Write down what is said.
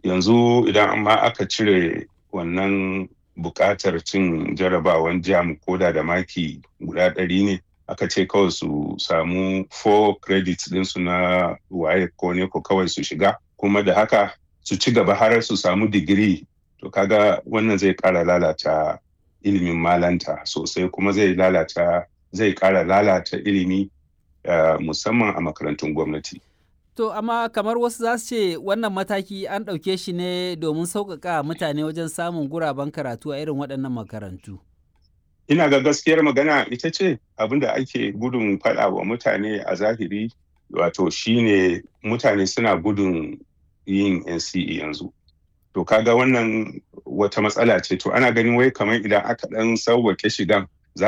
yanzu idan amma aka cire wannan buƙatar cin jarabawan jam koda da maki guda ɗari ne aka ce kawai su samu 4 credits ɗinsu na waye ko ne ko kawai su shiga kuma da haka su ci gaba har su samu digiri to kaga wannan zai ƙara lalata ilimin malanta sosai kuma zai lalata zai ƙara lalata ilimi uh, musamman a makarantun gwamnati. To amma kamar wasu za su ce wannan mataki an ɗauke shi ne domin sauƙaƙa mutane wajen samun guraben karatu a irin waɗannan makarantu. Ina ga gaskiyar magana ita ce abinda ake gudun faɗa wa mutane a zahiri wato shine mutane suna gudun yin NCE yanzu. To kaga wannan wata matsala ce to ana ganin wai kamar idan aka ɗan sauwake shigan